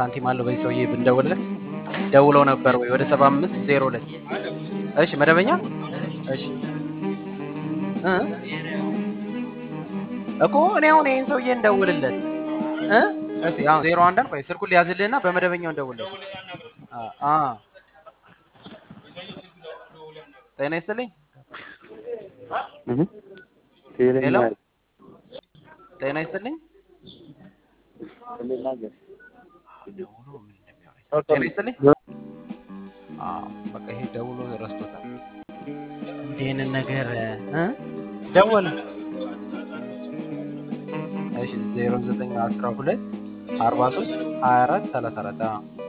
ሳንቲም አለው በዚህ ሰውዬ ብንደውልለት ደውለው ነበር ወይ ወደ ሰባ አምስት ዜሮ ሁለት እሺ መደበኛ እሺ እ እኮ እኔ አሁን ይህን ሰውዬ እንደውልለት እ እስኪ አሁን ዜሮ አንዳን ቆይ ስልኩን ሊያዝልህና በመደበኛው እንደውልለት አ አ ጤና ይስጥልኝ ሄሎ ጤና ይስጥልኝ ደውሎ ምን እንደሚያወራኝ ጤና ይስጥልኝ አዎ በቃ ይሄ ደውሎ ረስቶታል እንዲህ አይነት ነገር እ ደወለ እሺ ዜሮ ዘጠኝ አስራ ሁለት አርባ ሶስት ሀያ አራት ሰላሳ አራት